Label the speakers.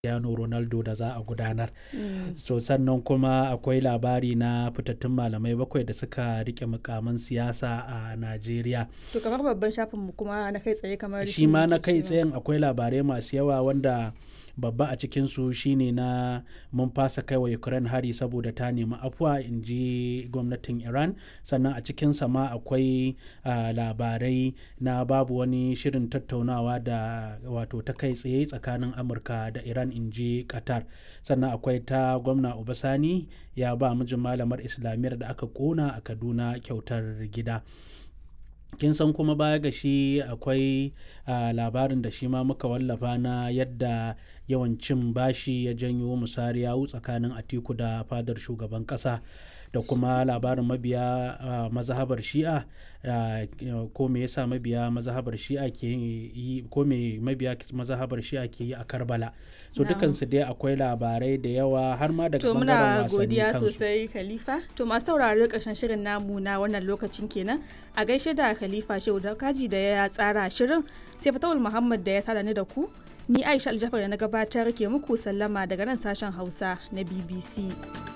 Speaker 1: Cristiano Ronaldo da za a gudanar. So sannan kuma akwai labari na fitattun malamai bakwai da suka rike mukaman siyasa a Najeriya.
Speaker 2: To kamar babban shafinmu kuma na kai tsaye kamar
Speaker 1: Shi ma na kai tsayen akwai labarai masu yawa wanda babba a cikinsu shine na mun fasa kai wa Ukraine hari saboda ta nemi afuwa in ji gwamnatin Iran sannan a cikinsa ma akwai uh, labarai na babu wani shirin tattaunawa da wato ta kai tsaye tsakanin Amurka da Iran in ji Qatar sannan akwai ta gwamna Obasani ya ba mijin malamar Islamiyyar da aka kona a Kaduna kyautar gida. kin san kuma baya ga shi akwai uh, labarin da shi ma muka wallafa na yadda yawan cin bashi ya janyo musariya tsakanin atiku da fadar shugaban kasa da kuma labarin mabiya uh, mazhabar shi'a uh, ko me yasa mabiya mazhabar shi'a ke yi ko me mabiya mazhabar shi'a ke yi a karbala so dukansu dai akwai labarai da yawa har ma daga
Speaker 2: to
Speaker 1: bangaren
Speaker 2: muna
Speaker 1: wasanni
Speaker 2: godiya
Speaker 1: kansu
Speaker 2: sosai khalifa to masu sauraro karshen shirin namu na wannan lokacin kenan a gaishe da khalifa shehu da kaji da ya tsara shirin sai fatawul muhammad da ya sada ni da ku ni aisha aljafar da na gabatar ke muku sallama daga nan sashen hausa na bbc